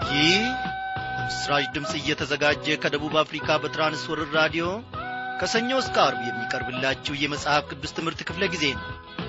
ይህ ምስራች ድምፅ እየተዘጋጀ ከደቡብ አፍሪካ በትራንስወርር ራዲዮ ከሰኞ እስከ አርብ የሚቀርብላችሁ የመጽሐፍ ቅዱስ ትምህርት ክፍለ ጊዜ ነው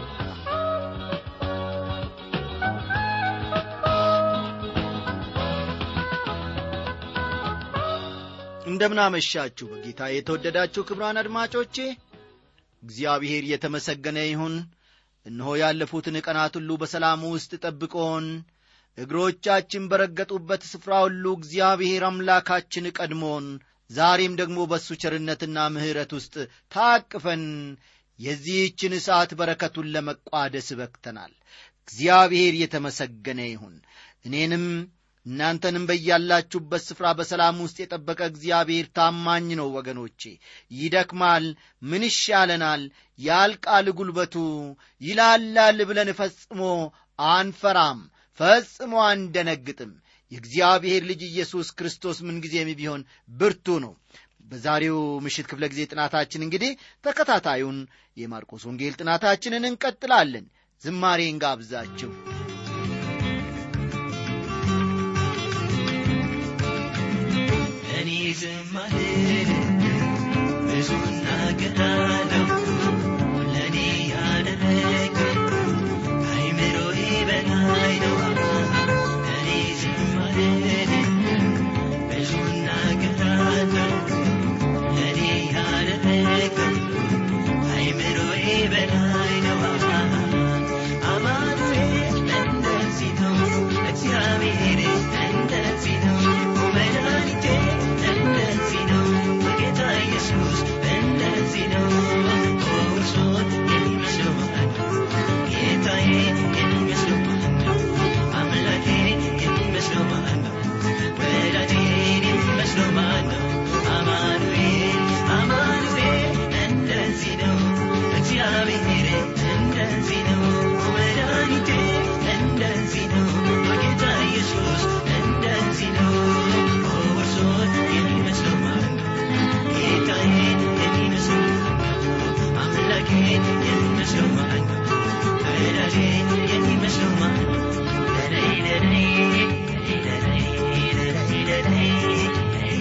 እንደምናመሻችሁ በጌታ የተወደዳችሁ ክብራን አድማጮቼ እግዚአብሔር የተመሰገነ ይሁን እነሆ ያለፉትን ቀናት ሁሉ በሰላም ውስጥ ጠብቆን እግሮቻችን በረገጡበት ስፍራ ሁሉ እግዚአብሔር አምላካችን ቀድሞን ዛሬም ደግሞ በእሱ ቸርነትና ምሕረት ውስጥ ታቅፈን የዚህችን ሰዓት በረከቱን ለመቋደስ በክተናል እግዚአብሔር የተመሰገነ ይሁን እኔንም እናንተንም በያላችሁበት ስፍራ በሰላም ውስጥ የጠበቀ እግዚአብሔር ታማኝ ነው ወገኖቼ ይደክማል ምን ይሻለናል ያልቃል ጉልበቱ ይላላል ብለን ፈጽሞ አንፈራም ፈጽሞ አንደነግጥም የእግዚአብሔር ልጅ ኢየሱስ ክርስቶስ ምንጊዜም ቢሆን ብርቱ ነው በዛሬው ምሽት ክፍለ ጊዜ ጥናታችን እንግዲህ ተከታታዩን የማርቆስ ወንጌል ጥናታችንን እንቀጥላለን ዝማሬ እንጋብዛችሁ እኔ ዝም አልልም ብዙ እናገራለሁ ለእኔ ያደረገው ከአይምሮዬ በላይ ነው እኔ ዝም አልልም ብዙ እናገራለሁ ለእኔ ያደረገው ከአይምሮዬ በላይ ነው አማኑኤል እንደዚህ ነው እግዚአብሔር እንደዚህ ነው መድኃኒቴ እንደዚህ ነው ጌታ ኢየሱስ እንደዚህ ነው እርሶን የሚመስለው ማን ነው ጌታዬ የሚመስለው ማን ነው አምላኬ የሚመስለው ማን ነው ወዳጄን የሚመስለው ማን ነው አማኑኤል አማኑኤል እንደዚህ ነው እግዚአብሔር እንደዚህ ነው መድኃኒቴ እንደዚህ ነው ጌታ ኢየሱስ እንደዚህ ነው እርሶን የሚመስለው ማን ነው ጌታዬን የሚመስለው ማን ነው አምላኬን የሚመስለው ማን ነው ወዳጄን የሚመስለው ማን ነው ለለይ ለለይ ለለይ ለለይ ለለይ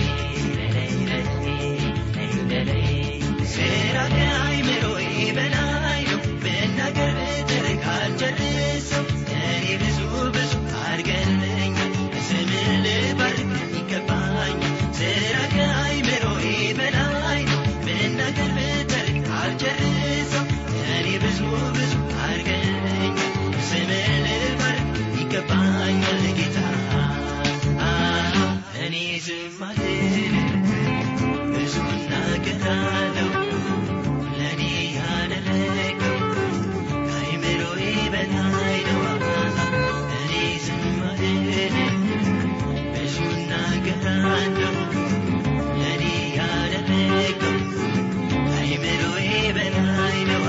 ስራ ከአይምሮዬ በላይ ነው ብናገር ብተርክ አልጨርሰው እኔ ብዙ ብዙ አድርገልኛል ስምህ ልባርክ ይገባኛል ስራ ከአይምሮዬ በላይ ነው ብናገር ብተርክ አልጨርሰው እኔ ብዙ ብዙ አድርገልኛል ስምህ ልባርክ ይገባኛል ጌታ እኔ ዝም አልልም ብዙ እናገራለሁ ለእኔ ያደረገው ከአይምሮዬ በላይ ነው እኔ ዝም አልልም ብዙ እናገራለሁ ለእኔ ያደረገው ከአይምሮዬ በላይ ነው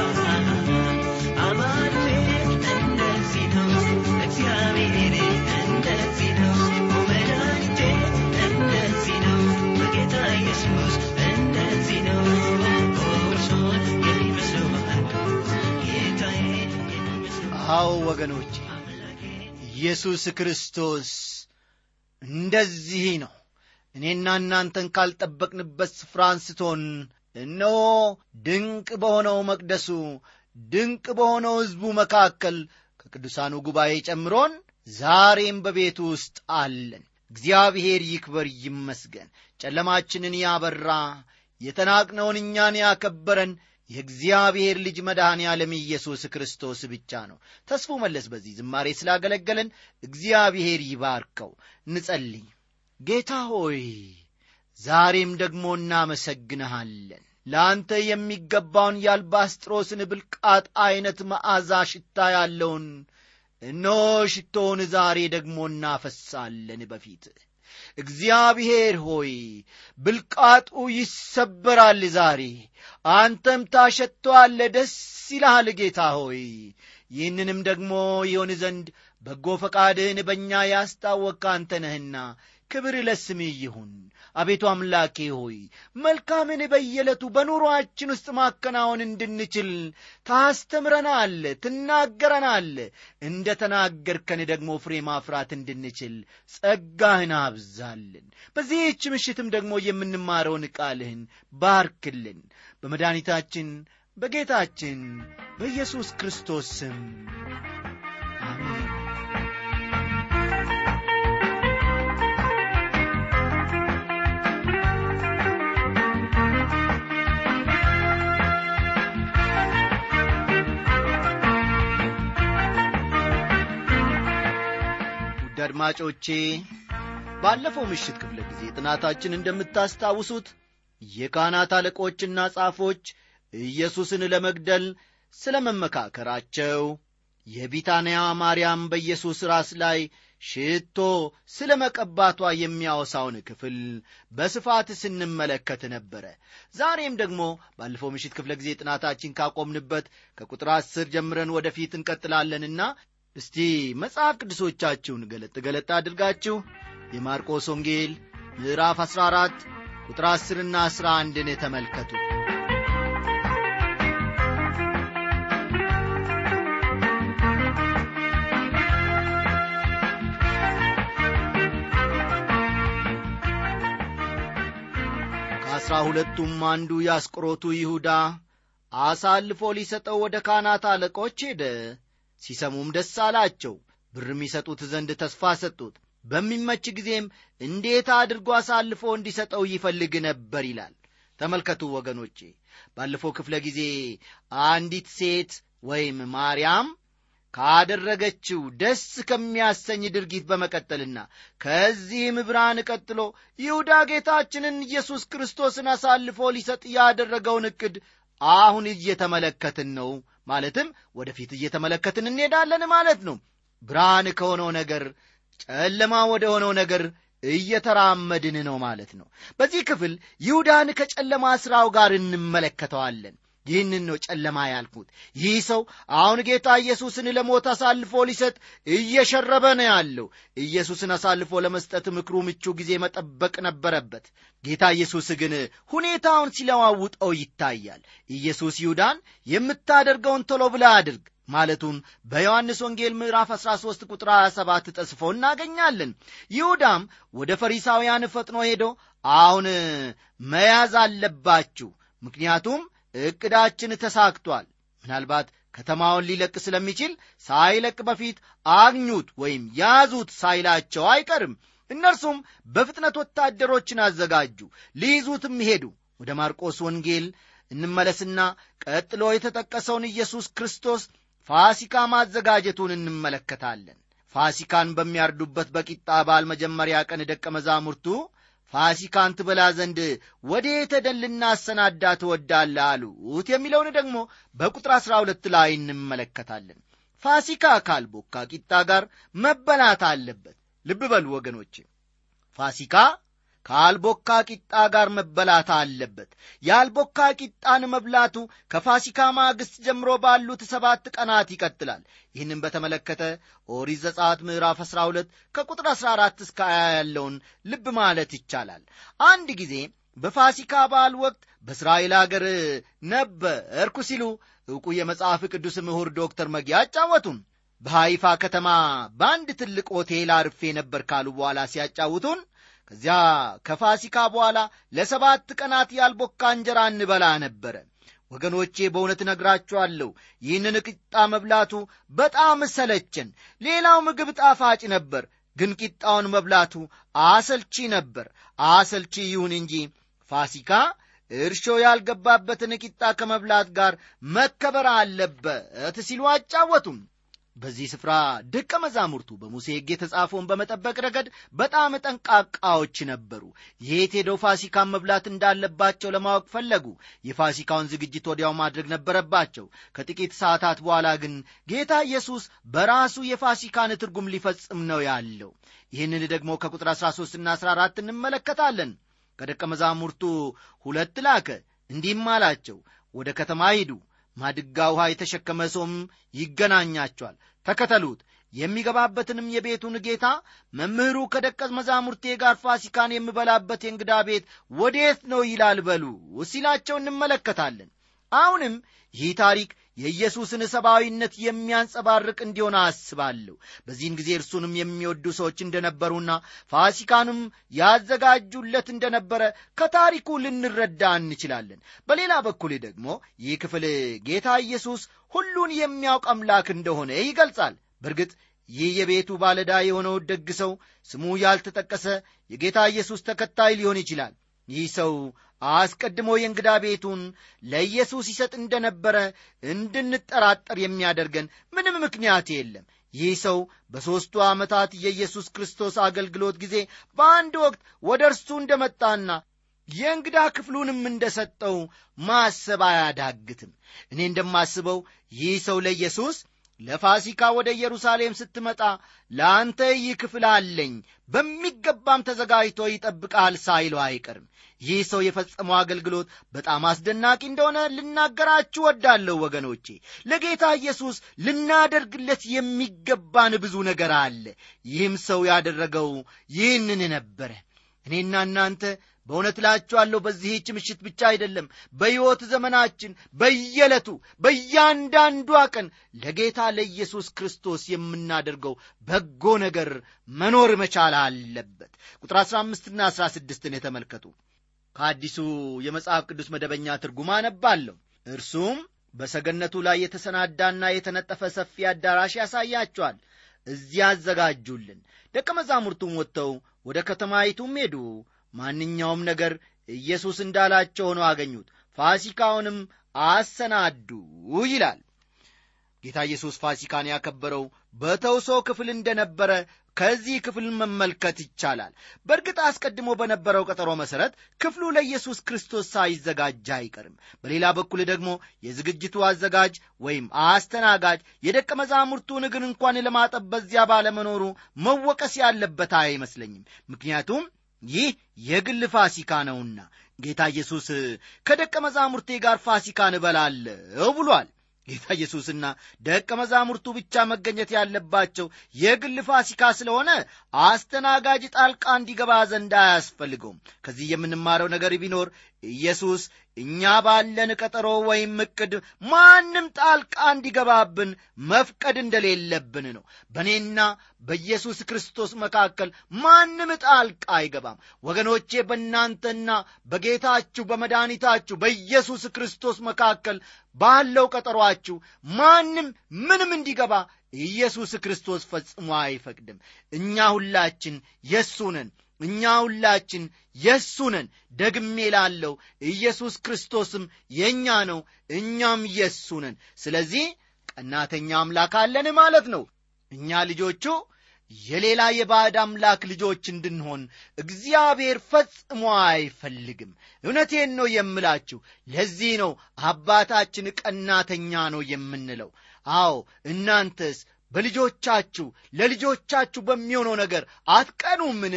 አማኑኤል እንደዚህ ነው እግዚአብሔር እንደዚህ ነው መድኃኒቴ እንደዚህ ነው ጌታ ኢየሱስ እንደዚህ ነው እርሶን የሚመስለው ማን ነው ጌታዬ የሚመስለው አዎ ወገኖቼ ኢየሱስ ክርስቶስ እንደዚህ ነው እኔና እናንተን ካልጠበቅንበት ስፍራ አንስቶን እነሆ ድንቅ በሆነው መቅደሱ ድንቅ በሆነው ሕዝቡ መካከል ከቅዱሳኑ ጉባኤ ጨምሮን ዛሬም በቤቱ ውስጥ አለን እግዚአብሔር ይክበር ይመስገን ጨለማችንን ያበራ የተናቅነውን እኛን ያከበረን የእግዚአብሔር ልጅ መድኃኔ ዓለም ኢየሱስ ክርስቶስ ብቻ ነው ተስፉ መለስ በዚህ ዝማሬ ስላገለገለን እግዚአብሔር ይባርከው እንጸልይ ጌታ ሆይ ዛሬም ደግሞ እናመሰግንሃለን ለአንተ የሚገባውን የአልባስጥሮስን ብልቃጥ ዐይነት መዓዛ ሽታ ያለውን እነሆ ሽቶውን ዛሬ ደግሞ እናፈሳለን በፊት እግዚአብሔር ሆይ ብልቃጡ ይሰበራል ዛሬ አንተም ታሸተዋለ ደስ ይልሃል ጌታ ሆይ ይህንንም ደግሞ ይሆን ዘንድ በጎ ፈቃድህን በእኛ ያስታወቅ አንተ ነህና ክብር ለስምህ ይሁን አቤቱ አምላኬ ሆይ መልካምን በየዕለቱ በኑሮአችን ውስጥ ማከናወን እንድንችል ታስተምረናል ትናገረናል እንደ ተናገርከን ደግሞ ፍሬ ማፍራት እንድንችል ጸጋህን አብዛልን በዚህች ምሽትም ደግሞ የምንማረውን ቃልህን ባርክልን በመድኃኒታችን በጌታችን በኢየሱስ ክርስቶስ ስም አሜን ውድ አድማጮቼ ባለፈው ምሽት ክፍለ ጊዜ ጥናታችን እንደምታስታውሱት የካህናት አለቆችና ጻፎች ኢየሱስን ለመግደል ስለ መመካከራቸው የቢታንያ ማርያም በኢየሱስ ራስ ላይ ሽቶ ስለ መቀባቷ የሚያወሳውን ክፍል በስፋት ስንመለከት ነበረ ዛሬም ደግሞ ባለፈው ምሽት ክፍለ ጊዜ ጥናታችን ካቆምንበት ከቁጥር አስር ጀምረን ወደፊት እንቀጥላለንና እስቲ መጽሐፍ ቅዱሶቻችሁን ገለጥ ገለጥ አድርጋችሁ የማርቆስ ወንጌል ምዕራፍ 14 ቁጥር 10 ና 11ን ተመልከቱ ከአሥራ ሁለቱም አንዱ የአስቆሮቱ ይሁዳ አሳልፎ ሊሰጠው ወደ ካህናት አለቆች ሄደ ሲሰሙም ደስ አላቸው ብርም ይሰጡት ዘንድ ተስፋ ሰጡት በሚመች ጊዜም እንዴት አድርጎ አሳልፎ እንዲሰጠው ይፈልግ ነበር ይላል ተመልከቱ ወገኖቼ ባለፈው ክፍለ ጊዜ አንዲት ሴት ወይም ማርያም ካደረገችው ደስ ከሚያሰኝ ድርጊት በመቀጠልና ከዚህም ብርሃን ቀጥሎ ይሁዳ ጌታችንን ኢየሱስ ክርስቶስን አሳልፎ ሊሰጥ ያደረገውን ዕቅድ አሁን እየተመለከትን ነው ማለትም ወደፊት እየተመለከትን እንሄዳለን ማለት ነው ብርሃን ከሆነው ነገር ጨለማ ወደ ሆነው ነገር እየተራመድን ነው ማለት ነው በዚህ ክፍል ይሁዳን ከጨለማ ሥራው ጋር እንመለከተዋለን ይህንን ነው ጨለማ ያልኩት ይህ ሰው አሁን ጌታ ኢየሱስን ለሞት አሳልፎ ሊሰጥ እየሸረበ ነው ያለው ኢየሱስን አሳልፎ ለመስጠት ምክሩ ምቹ ጊዜ መጠበቅ ነበረበት ጌታ ኢየሱስ ግን ሁኔታውን ሲለዋውጠው ይታያል ኢየሱስ ይሁዳን የምታደርገውን ቶሎ ብላ አድርግ ማለቱን በዮሐንስ ወንጌል ምዕራፍ 13 ቁጥር 27 ተጽፎ እናገኛለን ይሁዳም ወደ ፈሪሳውያን ፈጥኖ ሄዶ አሁን መያዝ አለባችሁ ምክንያቱም ዕቅዳችን ተሳክቷል ምናልባት ከተማውን ሊለቅ ስለሚችል ሳይለቅ በፊት አግኙት ወይም ያዙት ሳይላቸው አይቀርም እነርሱም በፍጥነት ወታደሮችን አዘጋጁ ሊይዙትም ሄዱ ወደ ማርቆስ ወንጌል እንመለስና ቀጥሎ የተጠቀሰውን ኢየሱስ ክርስቶስ ፋሲካ ማዘጋጀቱን እንመለከታለን ፋሲካን በሚያርዱበት በቂጣ በዓል መጀመሪያ ቀን ደቀ መዛሙርቱ ፋሲካን ትበላ ዘንድ ወዴት ሄደን ልናሰናዳ ትወዳለ አሉት የሚለውን ደግሞ በቁጥር አሥራ ሁለት ላይ እንመለከታለን ፋሲካ ካልቦካ ቂጣ ጋር መበላት አለበት ልብ በሉ ወገኖች ፋሲካ ከአልቦካ ቂጣ ጋር መበላት አለበት የአልቦካ ቂጣን መብላቱ ከፋሲካ ማግስት ጀምሮ ባሉት ሰባት ቀናት ይቀጥላል ይህንም በተመለከተ ኦሪት ዘጸአት ምዕራፍ 12 ከቁጥር 14 እስከ 20 ያለውን ልብ ማለት ይቻላል አንድ ጊዜ በፋሲካ በዓል ወቅት በእስራኤል አገር ነበርኩ ሲሉ ዕውቁ የመጽሐፍ ቅዱስ ምሁር ዶክተር መጊያ አጫወቱን በሃይፋ ከተማ በአንድ ትልቅ ሆቴል አርፌ ነበር ካሉ በኋላ ሲያጫውቱን ከዚያ ከፋሲካ በኋላ ለሰባት ቀናት ያልቦካ እንጀራ እንበላ ነበረ ወገኖቼ በእውነት ነግራችኋለሁ ይህንን ቂጣ መብላቱ በጣም ሰለቸን ሌላው ምግብ ጣፋጭ ነበር ግን ቂጣውን መብላቱ አሰልቺ ነበር አሰልቺ ይሁን እንጂ ፋሲካ እርሾ ያልገባበትን ቂጣ ከመብላት ጋር መከበር አለበት ሲሉ አጫወቱም በዚህ ስፍራ ደቀ መዛሙርቱ በሙሴ ሕግ የተጻፈውን በመጠበቅ ረገድ በጣም ጠንቃቃዎች ነበሩ የት ሄደው ፋሲካን መብላት እንዳለባቸው ለማወቅ ፈለጉ የፋሲካውን ዝግጅት ወዲያው ማድረግ ነበረባቸው ከጥቂት ሰዓታት በኋላ ግን ጌታ ኢየሱስ በራሱ የፋሲካን ትርጉም ሊፈጽም ነው ያለው ይህንን ደግሞ ከቁጥር 13 ና 14 እንመለከታለን ከደቀ መዛሙርቱ ሁለት ላከ እንዲህም አላቸው ወደ ከተማ ሂዱ ማድጋ ውሃ የተሸከመ ሰውም ይገናኛቸዋል ተከተሉት የሚገባበትንም የቤቱን ጌታ መምህሩ ከደቀ መዛሙርቴ ጋር ፋሲካን የምበላበት የእንግዳ ቤት ወዴት ነው ይላል በሉ ሲላቸው እንመለከታለን አሁንም ይህ ታሪክ የኢየሱስን ሰብአዊነት የሚያንጸባርቅ እንዲሆን አስባለሁ በዚህን ጊዜ እርሱንም የሚወዱ ሰዎች እንደነበሩና ፋሲካንም ያዘጋጁለት እንደነበረ ከታሪኩ ልንረዳ እንችላለን በሌላ በኩል ደግሞ ይህ ክፍል ጌታ ኢየሱስ ሁሉን የሚያውቅ አምላክ እንደሆነ ይገልጻል በእርግጥ ይህ የቤቱ ባለዳ የሆነው ደግ ሰው ስሙ ያልተጠቀሰ የጌታ ኢየሱስ ተከታይ ሊሆን ይችላል ይህ ሰው አስቀድሞ የእንግዳ ቤቱን ለኢየሱስ ይሰጥ እንደነበረ እንድንጠራጠር የሚያደርገን ምንም ምክንያት የለም ይህ ሰው በሦስቱ ዓመታት የኢየሱስ ክርስቶስ አገልግሎት ጊዜ በአንድ ወቅት ወደ እርሱ እንደመጣና የእንግዳ ክፍሉንም እንደሰጠው ማሰብ አያዳግትም እኔ እንደማስበው ይህ ሰው ለኢየሱስ ለፋሲካ ወደ ኢየሩሳሌም ስትመጣ ለአንተ ይህ ክፍል አለኝ በሚገባም ተዘጋጅቶ ይጠብቃል ሳይለው አይቀርም ይህ ሰው የፈጸመው አገልግሎት በጣም አስደናቂ እንደሆነ ልናገራችሁ ወዳለሁ ወገኖቼ ለጌታ ኢየሱስ ልናደርግለት የሚገባን ብዙ ነገር አለ ይህም ሰው ያደረገው ይህንን ነበረ እኔና እናንተ በእውነት እላችኋለሁ በዚህች ምሽት ብቻ አይደለም በሕይወት ዘመናችን በየዕለቱ በእያንዳንዷ ቀን ለጌታ ለኢየሱስ ክርስቶስ የምናደርገው በጎ ነገር መኖር መቻል አለበት ቁጥር 15ና 16ን የተመልከቱ ከአዲሱ የመጽሐፍ ቅዱስ መደበኛ ትርጉም አነባለሁ እርሱም በሰገነቱ ላይ የተሰናዳና የተነጠፈ ሰፊ አዳራሽ ያሳያቸዋል እዚያ አዘጋጁልን ደቀ መዛሙርቱም ወጥተው ወደ ከተማይቱም ሄዱ ማንኛውም ነገር ኢየሱስ እንዳላቸው ሆነው አገኙት ፋሲካውንም አሰናዱ ይላል ጌታ ኢየሱስ ፋሲካን ያከበረው በተውሶ ክፍል እንደነበረ ከዚህ ክፍል መመልከት ይቻላል በእርግጥ አስቀድሞ በነበረው ቀጠሮ መሠረት ክፍሉ ለኢየሱስ ክርስቶስ ሳይዘጋጅ አይቀርም በሌላ በኩል ደግሞ የዝግጅቱ አዘጋጅ ወይም አስተናጋጅ የደቀ መዛሙርቱን እግር እንኳን ለማጠብ በዚያ ባለመኖሩ መወቀስ ያለበት አይመስለኝም ምክንያቱም ይህ የግል ፋሲካ ነውና ጌታ ኢየሱስ ከደቀ መዛሙርቴ ጋር ፋሲካን እበላለሁ ብሏል ጌታ ኢየሱስና ደቀ መዛሙርቱ ብቻ መገኘት ያለባቸው የግል ፋሲካ ስለሆነ አስተናጋጅ ጣልቃ እንዲገባ ዘንድ አያስፈልገውም ከዚህ የምንማረው ነገር ቢኖር ኢየሱስ እኛ ባለን ቀጠሮ ወይም እቅድ ማንም ጣልቃ እንዲገባብን መፍቀድ እንደሌለብን ነው በእኔና በኢየሱስ ክርስቶስ መካከል ማንም ጣልቃ አይገባም ወገኖቼ በእናንተና በጌታችሁ በመድኃኒታችሁ በኢየሱስ ክርስቶስ መካከል ባለው ቀጠሯችሁ ማንም ምንም እንዲገባ ኢየሱስ ክርስቶስ ፈጽሞ አይፈቅድም እኛ ሁላችን የእሱ ነን እኛ ሁላችን የእሱ ነን ደግሜ ላለው ኢየሱስ ክርስቶስም የእኛ ነው እኛም የእሱ ነን ስለዚህ ቀናተኛ አምላክ አለን ማለት ነው እኛ ልጆቹ የሌላ የባዕድ አምላክ ልጆች እንድንሆን እግዚአብሔር ፈጽሞ አይፈልግም እውነቴን ነው የምላችሁ ለዚህ ነው አባታችን ቀናተኛ ነው የምንለው አዎ እናንተስ በልጆቻችሁ ለልጆቻችሁ በሚሆነው ነገር አትቀኑምን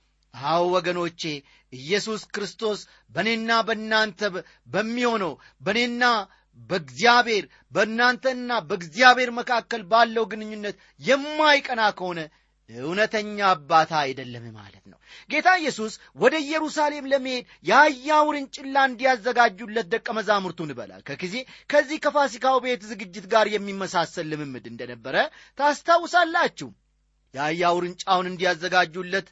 አዎ ወገኖቼ ኢየሱስ ክርስቶስ በእኔና በእናንተ በሚሆነው በእኔና በእግዚአብሔር በእናንተና በእግዚአብሔር መካከል ባለው ግንኙነት የማይቀና ከሆነ እውነተኛ አባት አይደለም ማለት ነው ጌታ ኢየሱስ ወደ ኢየሩሳሌም ለመሄድ የአህያ ውርንጭላ እንዲያዘጋጁለት ደቀ መዛሙርቱን በላከ ጊዜ ከዚህ ከፋሲካው ቤት ዝግጅት ጋር የሚመሳሰል ልምምድ እንደነበረ ታስታውሳላችሁ የአህያ ውርንጫውን እንዲያዘጋጁለት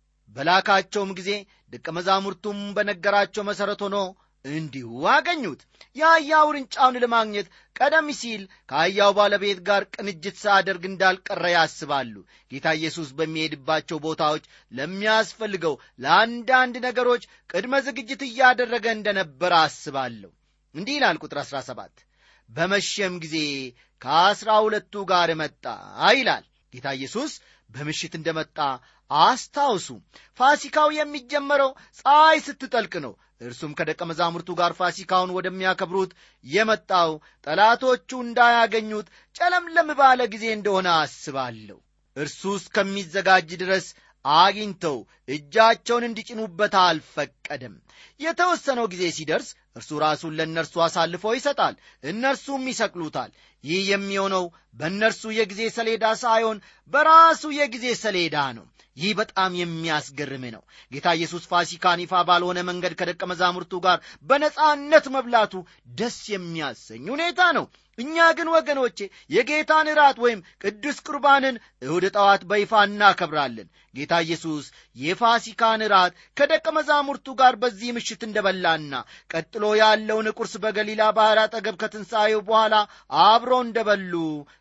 በላካቸውም ጊዜ ደቀ መዛሙርቱም በነገራቸው መሠረት ሆኖ እንዲሁ አገኙት የአህያ ውርንጫውን ለማግኘት ቀደም ሲል ከአህያው ባለቤት ጋር ቅንጅት ሳያደርግ እንዳልቀረ ያስባሉ ጌታ ኢየሱስ በሚሄድባቸው ቦታዎች ለሚያስፈልገው ለአንዳንድ ነገሮች ቅድመ ዝግጅት እያደረገ እንደነበረ አስባለሁ እንዲህ ይላል ቁጥር 17 በመሸም ጊዜ ከአስራ ሁለቱ ጋር መጣ ይላል ጌታ ኢየሱስ በምሽት እንደመጣ አስታውሱ ፋሲካው የሚጀመረው ፀሐይ ስትጠልቅ ነው እርሱም ከደቀ መዛሙርቱ ጋር ፋሲካውን ወደሚያከብሩት የመጣው ጠላቶቹ እንዳያገኙት ጨለምለም ባለ ጊዜ እንደሆነ አስባለሁ እርሱ እስከሚዘጋጅ ድረስ አግኝተው እጃቸውን እንዲጭኑበት አልፈቀደም የተወሰነው ጊዜ ሲደርስ እርሱ ራሱን ለእነርሱ አሳልፎ ይሰጣል እነርሱም ይሰቅሉታል ይህ የሚሆነው በእነርሱ የጊዜ ሰሌዳ ሳይሆን በራሱ የጊዜ ሰሌዳ ነው ይህ በጣም የሚያስገርም ነው ጌታ ኢየሱስ ፋሲካን ይፋ ባልሆነ መንገድ ከደቀ መዛሙርቱ ጋር በነጻነት መብላቱ ደስ የሚያሰኝ ሁኔታ ነው እኛ ግን ወገኖቼ የጌታን ራት ወይም ቅዱስ ቁርባንን እሁድ ጠዋት በይፋ እናከብራለን ጌታ ኢየሱስ የፋሲካን ራት ከደቀ መዛሙርቱ ጋር በዚህ ምሽት እንደበላና ቀጥሎ ያለውን ቁርስ በገሊላ ባሕር አጠገብ ከትንሣኤው በኋላ አብሮ እንደበሉ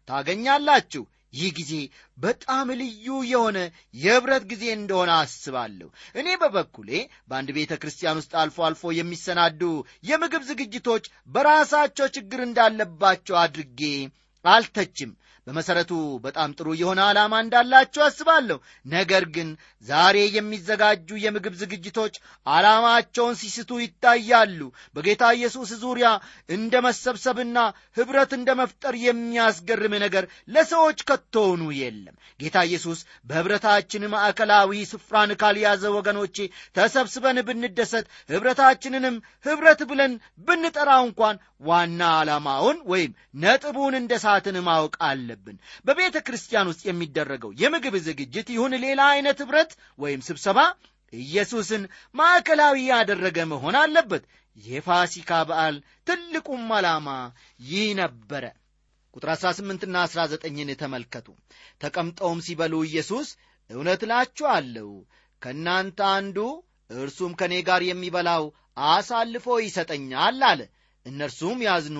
ታገኛላችሁ ይህ ጊዜ በጣም ልዩ የሆነ የኅብረት ጊዜ እንደሆነ አስባለሁ እኔ በበኩሌ በአንድ ቤተ ክርስቲያን ውስጥ አልፎ አልፎ የሚሰናዱ የምግብ ዝግጅቶች በራሳቸው ችግር እንዳለባቸው አድርጌ አልተችም በመሠረቱ በጣም ጥሩ የሆነ ዓላማ እንዳላቸው አስባለሁ ነገር ግን ዛሬ የሚዘጋጁ የምግብ ዝግጅቶች ዓላማቸውን ሲስቱ ይታያሉ በጌታ ኢየሱስ ዙሪያ እንደ መሰብሰብና ኅብረት እንደ መፍጠር የሚያስገርም ነገር ለሰዎች ከቶውኑ የለም ጌታ ኢየሱስ በኅብረታችን ማዕከላዊ ስፍራን ካልያዘ ወገኖቼ ተሰብስበን ብንደሰት ኅብረታችንንም ኅብረት ብለን ብንጠራው እንኳን ዋና ዓላማውን ወይም ነጥቡን እንደ ሳትን ማወቅ አለብን በቤተ ክርስቲያን ውስጥ የሚደረገው የምግብ ዝግጅት ይሁን ሌላ አይነት ኅብረት ወይም ስብሰባ ኢየሱስን ማዕከላዊ ያደረገ መሆን አለበት የፋሲካ በዓል ትልቁም ዓላማ ይህ ነበረ ቁጥር 18ና 19ን ተመልከቱ ተቀምጠውም ሲበሉ ኢየሱስ እውነት እላችኋለሁ ከእናንተ አንዱ እርሱም ከእኔ ጋር የሚበላው አሳልፎ ይሰጠኛል አለ እነርሱም ያዝኑ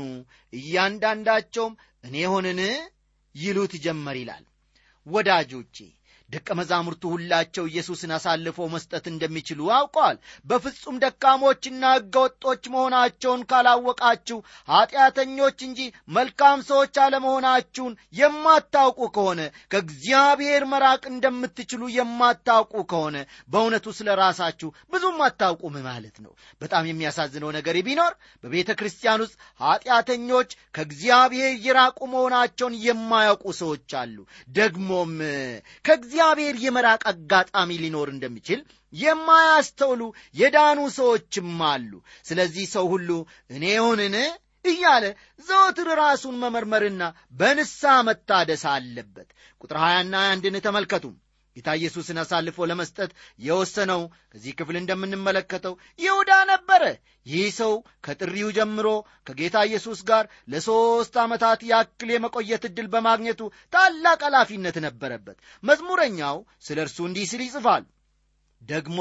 እያንዳንዳቸውም እኔ ሆንን ይሉት ጀመር ይላል ወዳጆቼ ደቀ መዛሙርቱ ሁላቸው ኢየሱስን አሳልፈው መስጠት እንደሚችሉ አውቀዋል በፍጹም ደካሞችና ሕገወጦች መሆናቸውን ካላወቃችሁ ኀጢአተኞች እንጂ መልካም ሰዎች አለመሆናችሁን የማታውቁ ከሆነ ከእግዚአብሔር መራቅ እንደምትችሉ የማታውቁ ከሆነ በእውነቱ ስለ ራሳችሁ ብዙም አታውቁም ማለት ነው በጣም የሚያሳዝነው ነገር ቢኖር በቤተ ክርስቲያን ውስጥ ኀጢአተኞች ከእግዚአብሔር የራቁ መሆናቸውን የማያውቁ ሰዎች አሉ ደግሞም ከእግዚአብሔር የመራቅ አጋጣሚ ሊኖር እንደሚችል የማያስተውሉ የዳኑ ሰዎችም አሉ ስለዚህ ሰው ሁሉ እኔ ሆንን እያለ ዘወትር ራሱን መመርመርና በንሳ መታደስ አለበት ቁጥር 20ና አንድን ተመልከቱ ጌታ ኢየሱስን አሳልፎ ለመስጠት የወሰነው ከዚህ ክፍል እንደምንመለከተው ይሁዳ ነበረ ይህ ሰው ከጥሪው ጀምሮ ከጌታ ኢየሱስ ጋር ለሦስት ዓመታት ያክል የመቆየት ዕድል በማግኘቱ ታላቅ ኃላፊነት ነበረበት መዝሙረኛው ስለ እርሱ እንዲህ ሲል ይጽፋል ደግሞ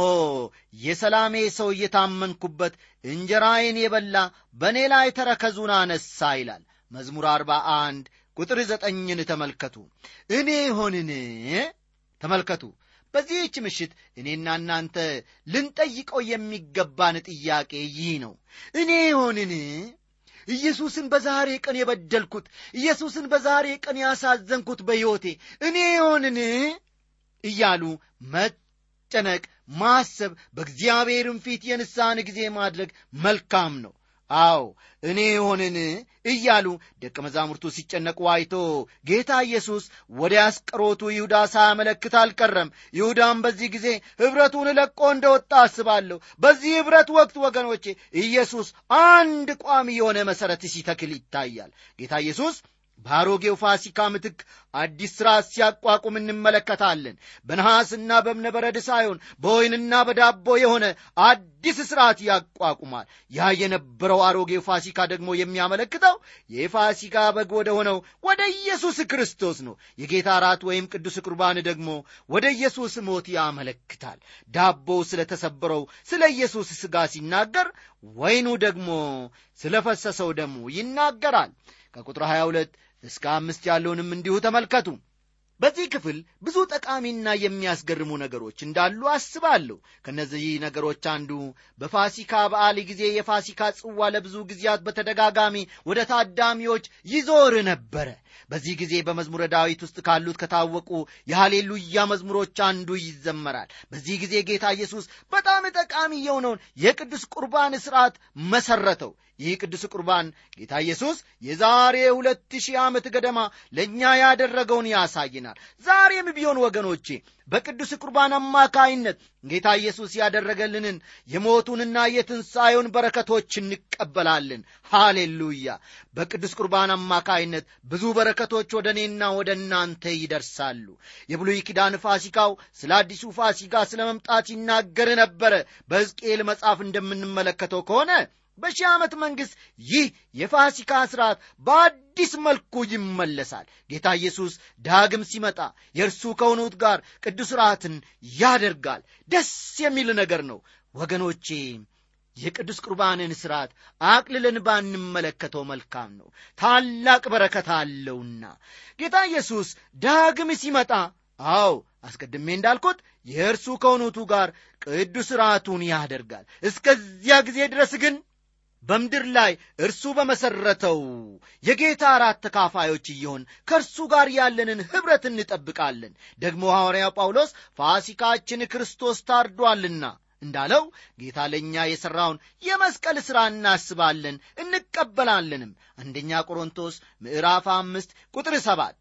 የሰላሜ ሰው እየታመንኩበት እንጀራዬን የበላ በእኔ ላይ ተረከዙን አነሳ ይላል መዝሙር አርባ አንድ ቁጥር ዘጠኝን ተመልከቱ እኔ ሆንን ተመልከቱ በዚህች ምሽት እኔና እናንተ ልንጠይቀው የሚገባን ጥያቄ ይህ ነው እኔ ሆንን ኢየሱስን በዛሬ ቀን የበደልኩት ኢየሱስን በዛሬ ቀን ያሳዘንኩት በሕይወቴ እኔ ሆንን እያሉ መጨነቅ ማሰብ በእግዚአብሔርም ፊት የንስሐን ጊዜ ማድረግ መልካም ነው አዎ እኔ ሆንን እያሉ ደቀ መዛሙርቱ ሲጨነቁ አይቶ ጌታ ኢየሱስ ወደ ያስቀሮቱ ይሁዳ ሳያመለክት አልቀረም ይሁዳም በዚህ ጊዜ ኅብረቱን ለቆ እንደወጣ አስባለሁ በዚህ ኅብረት ወቅት ወገኖቼ ኢየሱስ አንድ ቋሚ የሆነ መሠረት ሲተክል ይታያል ጌታ ኢየሱስ በአሮጌው ፋሲካ ምትክ አዲስ ሥርዓት ሲያቋቁም እንመለከታለን በነሐስና በእብነበረድ ሳይሆን በወይንና በዳቦ የሆነ አዲስ ሥርዓት ያቋቁማል ያ የነበረው አሮጌው ፋሲካ ደግሞ የሚያመለክተው የፋሲካ በግ ወደ ሆነው ወደ ኢየሱስ ክርስቶስ ነው የጌታ ራት ወይም ቅዱስ ቁርባን ደግሞ ወደ ኢየሱስ ሞት ያመለክታል ዳቦው ስለ ተሰበረው ስለ ኢየሱስ ሥጋ ሲናገር ወይኑ ደግሞ ስለ ፈሰሰው ደሙ ይናገራል ከቁጥር 22 እስከ አምስት ያለውንም እንዲሁ ተመልከቱ በዚህ ክፍል ብዙ ጠቃሚና የሚያስገርሙ ነገሮች እንዳሉ አስባለሁ ከእነዚህ ነገሮች አንዱ በፋሲካ በዓል ጊዜ የፋሲካ ጽዋ ለብዙ ጊዜያት በተደጋጋሚ ወደ ታዳሚዎች ይዞር ነበረ በዚህ ጊዜ በመዝሙረ ዳዊት ውስጥ ካሉት ከታወቁ የሃሌሉያ መዝሙሮች አንዱ ይዘመራል በዚህ ጊዜ ጌታ ኢየሱስ በጣም ጠቃሚ የሆነውን የቅዱስ ቁርባን ሥርዓት መሰረተው ይህ ቅዱስ ቁርባን ጌታ ኢየሱስ የዛሬ ሁለት ሺህ ዓመት ገደማ ለእኛ ያደረገውን ያሳይናል ዛሬም ቢሆን ወገኖቼ በቅዱስ ቁርባን አማካይነት ጌታ ኢየሱስ ያደረገልንን የሞቱንና የትንሣኤውን በረከቶች እንቀበላለን ሃሌሉያ በቅዱስ ቁርባን አማካይነት ብዙ በረከቶች ወደ እኔና ወደ እናንተ ይደርሳሉ የብሉይ ኪዳን ፋሲካው ስለ አዲሱ ፋሲካ ስለ መምጣት ይናገር ነበረ በሕዝቅኤል መጽሐፍ እንደምንመለከተው ከሆነ በሺህ ዓመት መንግሥት ይህ የፋሲካ ሥርዓት በአዲስ መልኩ ይመለሳል ጌታ ኢየሱስ ዳግም ሲመጣ የእርሱ ከሆኑት ጋር ቅዱስ ሥርዓትን ያደርጋል ደስ የሚል ነገር ነው ወገኖቼ የቅዱስ ቁርባንን ሥርዓት አቅልለን ባንመለከተው መልካም ነው ታላቅ በረከት አለውና ጌታ ኢየሱስ ዳግም ሲመጣ አዎ አስቀድሜ እንዳልኩት የእርሱ ከሆኑቱ ጋር ቅዱስ ሥርዓቱን ያደርጋል እስከዚያ ጊዜ ድረስ ግን በምድር ላይ እርሱ በመሠረተው የጌታ አራት ተካፋዮች እየሆን ከእርሱ ጋር ያለንን ኅብረት እንጠብቃለን ደግሞ ሐዋርያው ጳውሎስ ፋሲካችን ክርስቶስ ታርዷልና እንዳለው ጌታ ለእኛ የሠራውን የመስቀል ሥራ እናስባለን እንቀበላለንም አንደኛ ቆሮንቶስ ምዕራፍ አምስት ቁጥር ሰባት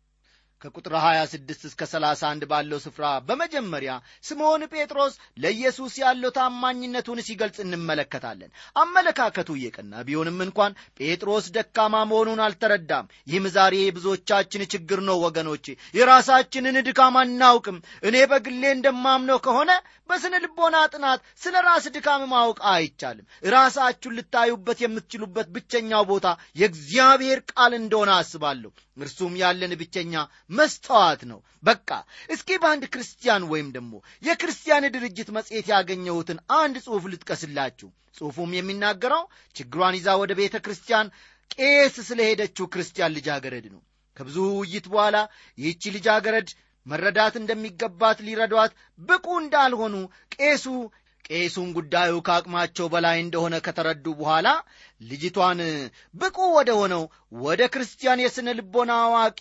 ከቁጥር 26 እስከ 31 ባለው ስፍራ በመጀመሪያ ስምዖን ጴጥሮስ ለኢየሱስ ያለው ታማኝነቱን ሲገልጽ እንመለከታለን አመለካከቱ እየቀና ቢሆንም እንኳን ጴጥሮስ ደካማ መሆኑን አልተረዳም ይህም ዛሬ የብዙዎቻችን ችግር ነው ወገኖቼ የራሳችንን ድካም አናውቅም እኔ በግሌ እንደማምነው ከሆነ በስነ ልቦና ጥናት ስለ ራስ ድካም ማወቅ አይቻልም ራሳችሁን ልታዩበት የምትችሉበት ብቸኛው ቦታ የእግዚአብሔር ቃል እንደሆነ አስባለሁ እርሱም ያለን ብቸኛ መስተዋት ነው በቃ እስኪ በአንድ ክርስቲያን ወይም ደግሞ የክርስቲያን ድርጅት መጽሔት ያገኘሁትን አንድ ጽሑፍ ልጥቀስላችሁ ጽሑፉም የሚናገረው ችግሯን ይዛ ወደ ቤተ ክርስቲያን ቄስ ስለሄደችው ክርስቲያን ልጃገረድ ነው ከብዙ ውይይት በኋላ ይህቺ ልጃገረድ መረዳት እንደሚገባት ሊረዷት ብቁ እንዳልሆኑ ቄሱ ቄሱን ጉዳዩ ከአቅማቸው በላይ እንደሆነ ከተረዱ በኋላ ልጅቷን ብቁ ወደ ሆነው ወደ ክርስቲያን የሥነ ልቦና አዋቂ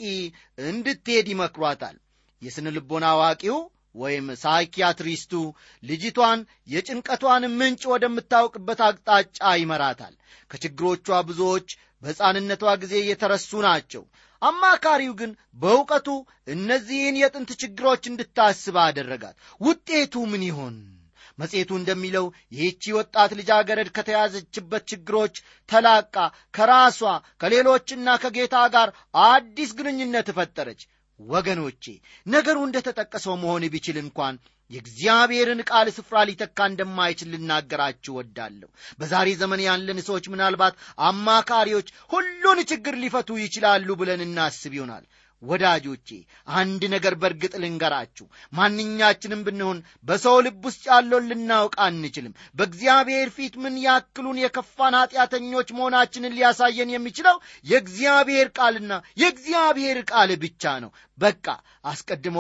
እንድትሄድ ይመክሯታል የሥነ ልቦና አዋቂው ወይም ሳይኪያትሪስቱ ልጅቷን የጭንቀቷን ምንጭ ወደምታውቅበት አቅጣጫ ይመራታል ከችግሮቿ ብዙዎች በሕፃንነቷ ጊዜ የተረሱ ናቸው አማካሪው ግን በእውቀቱ እነዚህን የጥንት ችግሮች እንድታስብ አደረጋት ውጤቱ ምን ይሆን መጽሔቱ እንደሚለው ይህቺ ወጣት ልጃገረድ ከተያዘችበት ችግሮች ተላቃ ከራሷ ከሌሎችና ከጌታ ጋር አዲስ ግንኙነት ፈጠረች ወገኖቼ ነገሩ እንደ ተጠቀሰው መሆን ቢችል እንኳን የእግዚአብሔርን ቃል ስፍራ ሊተካ እንደማይችል ልናገራችሁ ወዳለሁ በዛሬ ዘመን ያለን ሰዎች ምናልባት አማካሪዎች ሁሉን ችግር ሊፈቱ ይችላሉ ብለን እናስብ ይሆናል ወዳጆቼ አንድ ነገር በእርግጥ ልንገራችሁ ማንኛችንም ብንሆን በሰው ልብ ውስጥ ያለውን ልናውቅ አንችልም በእግዚአብሔር ፊት ምን ያክሉን የከፋን ኀጢአተኞች መሆናችንን ሊያሳየን የሚችለው የእግዚአብሔር ቃልና የእግዚአብሔር ቃል ብቻ ነው በቃ አስቀድሞ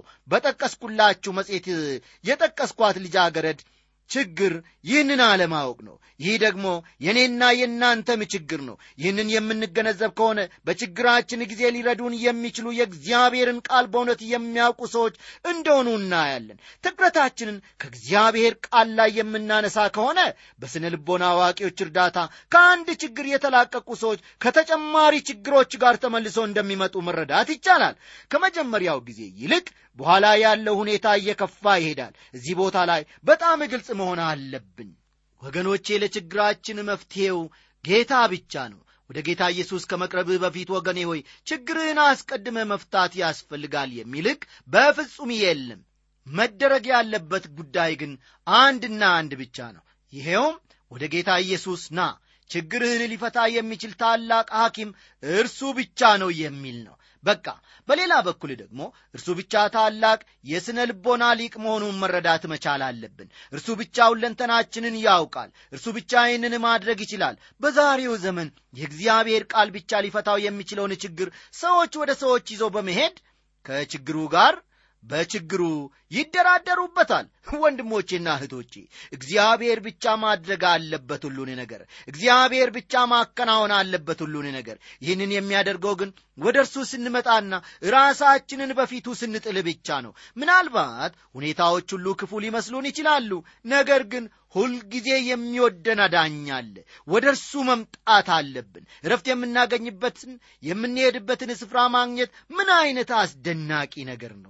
በጠቀስኩላችሁ መጽሔት የጠቀስኳት ልጃገረድ ችግር ይህንን አለማወቅ ነው ይህ ደግሞ የእኔና የእናንተም ችግር ነው ይህንን የምንገነዘብ ከሆነ በችግራችን ጊዜ ሊረዱን የሚችሉ የእግዚአብሔርን ቃል በእውነት የሚያውቁ ሰዎች እንደሆኑ እናያለን ትኩረታችንን ከእግዚአብሔር ቃል ላይ የምናነሳ ከሆነ በስነ ልቦና አዋቂዎች እርዳታ ከአንድ ችግር የተላቀቁ ሰዎች ከተጨማሪ ችግሮች ጋር ተመልሰው እንደሚመጡ መረዳት ይቻላል ከመጀመሪያው ጊዜ ይልቅ በኋላ ያለው ሁኔታ እየከፋ ይሄዳል እዚህ ቦታ ላይ በጣም ግልጽ መሆን አለብን ወገኖቼ ለችግራችን መፍትሔው ጌታ ብቻ ነው ወደ ጌታ ኢየሱስ ከመቅረብህ በፊት ወገኔ ሆይ ችግርህን አስቀድመ መፍታት ያስፈልጋል የሚልቅ በፍጹም የለም መደረግ ያለበት ጉዳይ ግን አንድና አንድ ብቻ ነው ይሄውም ወደ ጌታ ኢየሱስ ና ችግርህን ሊፈታ የሚችል ታላቅ ሐኪም እርሱ ብቻ ነው የሚል ነው በቃ በሌላ በኩል ደግሞ እርሱ ብቻ ታላቅ የሥነ ልቦና ሊቅ መሆኑን መረዳት መቻል አለብን እርሱ ብቻ ሁለንተናችንን ያውቃል እርሱ ብቻ ይህንን ማድረግ ይችላል በዛሬው ዘመን የእግዚአብሔር ቃል ብቻ ሊፈታው የሚችለውን ችግር ሰዎች ወደ ሰዎች ይዘው በመሄድ ከችግሩ ጋር በችግሩ ይደራደሩበታል ወንድሞቼና እህቶቼ እግዚአብሔር ብቻ ማድረግ አለበት ሁሉን ነገር እግዚአብሔር ብቻ ማከናወን አለበት ሁሉን ነገር ይህንን የሚያደርገው ግን ወደ እርሱ ስንመጣና ራሳችንን በፊቱ ስንጥል ብቻ ነው ምናልባት ሁኔታዎች ሁሉ ክፉ ሊመስሉን ይችላሉ ነገር ግን ሁልጊዜ የሚወደን አዳኛለ ወደ እርሱ መምጣት አለብን እረፍት የምናገኝበትን የምንሄድበትን ስፍራ ማግኘት ምን አይነት አስደናቂ ነገር ነው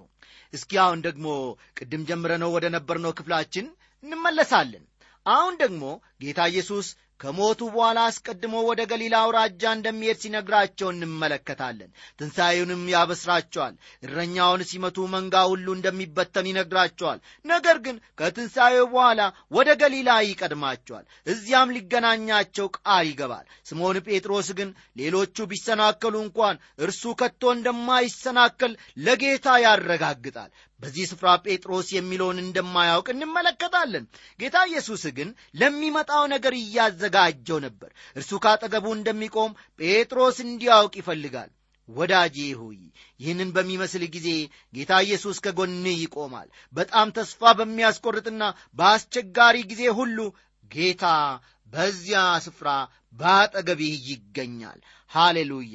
እስኪ አሁን ደግሞ ቅድም ጀምረነው ወደ ነበርነው ክፍላችን እንመለሳለን አሁን ደግሞ ጌታ ኢየሱስ ከሞቱ በኋላ አስቀድሞ ወደ ገሊላ አውራጃ እንደሚሄድ ሲነግራቸው እንመለከታለን ትንሣኤውንም ያበስራቸዋል እረኛውን ሲመቱ መንጋ ሁሉ እንደሚበተን ይነግራቸዋል ነገር ግን ከትንሣኤው በኋላ ወደ ገሊላ ይቀድማቸዋል እዚያም ሊገናኛቸው ቃል ይገባል ስምዖን ጴጥሮስ ግን ሌሎቹ ቢሰናከሉ እንኳን እርሱ ከቶ እንደማይሰናከል ለጌታ ያረጋግጣል በዚህ ስፍራ ጴጥሮስ የሚለውን እንደማያውቅ እንመለከታለን ጌታ ኢየሱስ ግን ለሚመጣው ነገር እያዘጋጀው ነበር እርሱ ካጠገቡ እንደሚቆም ጴጥሮስ እንዲያውቅ ይፈልጋል ወዳጄ ሆይ ይህንን በሚመስል ጊዜ ጌታ ኢየሱስ ከጎንህ ይቆማል በጣም ተስፋ በሚያስቆርጥና በአስቸጋሪ ጊዜ ሁሉ ጌታ በዚያ ስፍራ በአጠገብህ ይገኛል ሃሌሉያ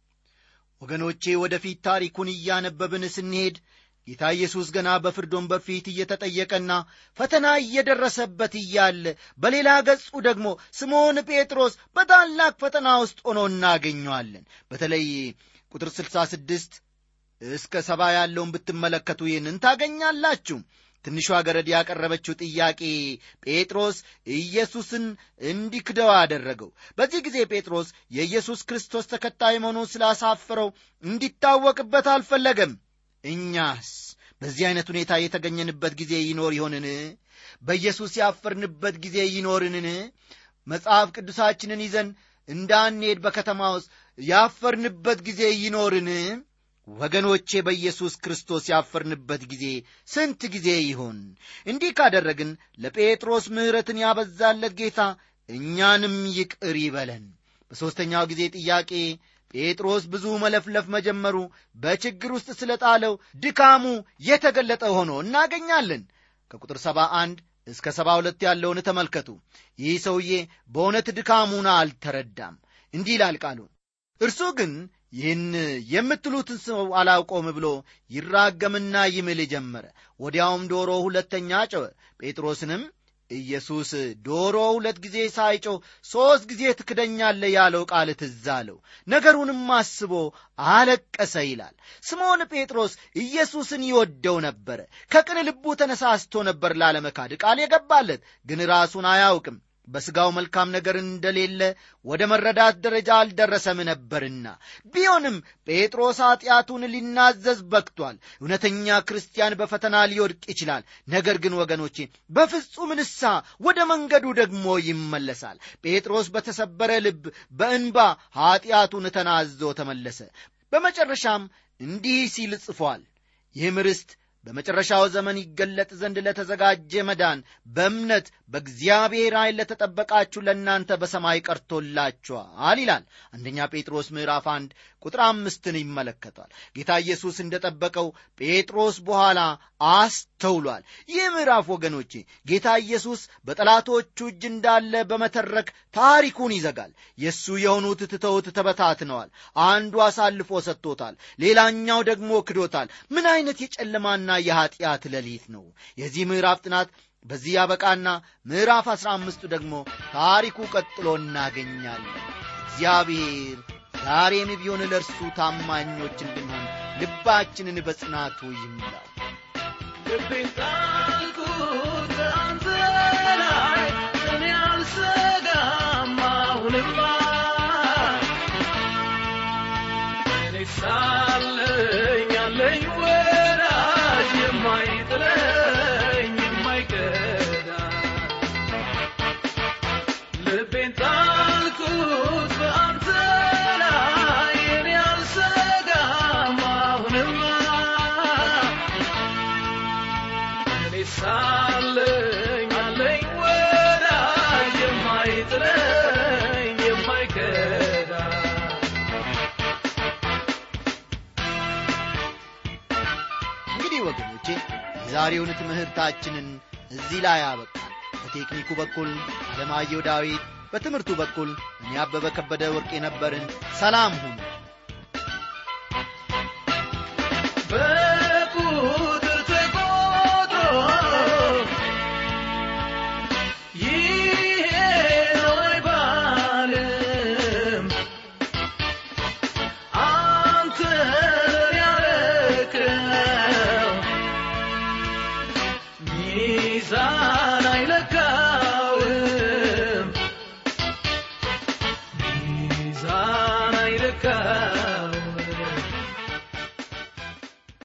ወገኖቼ ወደፊት ታሪኩን እያነበብን ስንሄድ ጌታ ኢየሱስ ገና በፍርድ ወንበር ፊት እየተጠየቀና ፈተና እየደረሰበት እያለ በሌላ ገጹ ደግሞ ስምዖን ጴጥሮስ በታላቅ ፈተና ውስጥ ሆኖ እናገኘዋለን በተለይ ቁጥር 66 እስከ ሰባ ያለውን ብትመለከቱ ይህንን ታገኛላችሁ ትንሿ ገረድ ያቀረበችው ጥያቄ ጴጥሮስ ኢየሱስን እንዲክደው አደረገው በዚህ ጊዜ ጴጥሮስ የኢየሱስ ክርስቶስ ተከታይ መሆኑን ስላሳፈረው እንዲታወቅበት አልፈለገም እኛስ በዚህ ዐይነት ሁኔታ የተገኘንበት ጊዜ ይኖር ይሆንን በኢየሱስ ያፈርንበት ጊዜ ይኖርንን መጽሐፍ ቅዱሳችንን ይዘን እንዳንሄድ በከተማ ውስጥ ያፈርንበት ጊዜ ይኖርን ወገኖቼ በኢየሱስ ክርስቶስ ያፈርንበት ጊዜ ስንት ጊዜ ይሆን እንዲህ ካደረግን ለጴጥሮስ ምሕረትን ያበዛለት ጌታ እኛንም ይቅር ይበለን በሦስተኛው ጊዜ ጥያቄ ጴጥሮስ ብዙ መለፍለፍ መጀመሩ በችግር ውስጥ ስለ ጣለው ድካሙ የተገለጠ ሆኖ እናገኛለን ከቁጥር ሰባ አንድ እስከ ሰባ ሁለት ያለውን ተመልከቱ ይህ ሰውዬ በእውነት ድካሙን አልተረዳም እንዲህ ይላል ቃሉ እርሱ ግን ይህን የምትሉትን ሰው አላውቆም ብሎ ይራገምና ይምል ጀመረ ወዲያውም ዶሮ ሁለተኛ ጨወ ጴጥሮስንም ኢየሱስ ዶሮ ሁለት ጊዜ ሳይጮህ ሦስት ጊዜ ትክደኛለ ያለው ቃል ትዝ አለው ነገሩንም አስቦ አለቀሰ ይላል ስምዖን ጴጥሮስ ኢየሱስን ይወደው ነበረ ከቅን ልቡ ተነሳስቶ ነበር ላለመካድ ቃል የገባለት ግን ራሱን አያውቅም በሥጋው መልካም ነገር እንደሌለ ወደ መረዳት ደረጃ አልደረሰም ነበርና ቢሆንም ጴጥሮስ ኀጢአቱን ሊናዘዝ በክቷል እውነተኛ ክርስቲያን በፈተና ሊወድቅ ይችላል ነገር ግን ወገኖቼ በፍጹም ንሳ ወደ መንገዱ ደግሞ ይመለሳል ጴጥሮስ በተሰበረ ልብ በእንባ ኀጢአቱን ተናዞ ተመለሰ በመጨረሻም እንዲህ ሲል ጽፏል ይህም ርስት በመጨረሻው ዘመን ይገለጥ ዘንድ ለተዘጋጀ መዳን በእምነት በእግዚአብሔር ኃይል ለተጠበቃችሁ ለእናንተ በሰማይ ቀርቶላችኋል ይላል አንደኛ ጴጥሮስ ምዕራፍ አንድ ቁጥር አምስትን ይመለከቷል ጌታ ኢየሱስ እንደ ጠበቀው ጴጥሮስ በኋላ አስተውሏል ይህ ምዕራፍ ወገኖቼ ጌታ ኢየሱስ በጠላቶቹ እጅ እንዳለ በመተረክ ታሪኩን ይዘጋል የእሱ የሆኑት ትተውት ተበታትነዋል አንዱ አሳልፎ ሰጥቶታል ሌላኛው ደግሞ ክዶታል ምን አይነት የጨለማና የኀጢአት ሌሊት ነው የዚህ ምዕራፍ ጥናት በዚህ ያበቃና ምዕራፍ አሥራ አምስቱ ደግሞ ታሪኩ ቀጥሎ እናገኛለን እግዚአብሔር ዛሬም ቢሆን ለእርሱ ታማኞች እንድንሆን ልባችንን በጽናቱ ይምላል ልቤን ጣልኩት በአንተ ላይ እኔ አልሰጋም አሁንማ እኔ ሳለኝ ያለኝ ወዳጅ የማይጥለኝ የማይከዳ ልቤን ጣልኩት በአንተ ላይ እኔ አልሰጋም አሁንማ እኔ ሳለኝ አለኝ ወዳጅ የማይጥለኝ የማይከዳ እንግዲህ ወገኖቼ የዛሬውን ትምህርታችንን እዚህ ላይ አበቃል በቴክኒኩ በኩል አለማየሁ ዳዊት በትምህርቱ በኩል እኔ አበበ ከበደ ወርቅ የነበርን ሰላም ሁኑ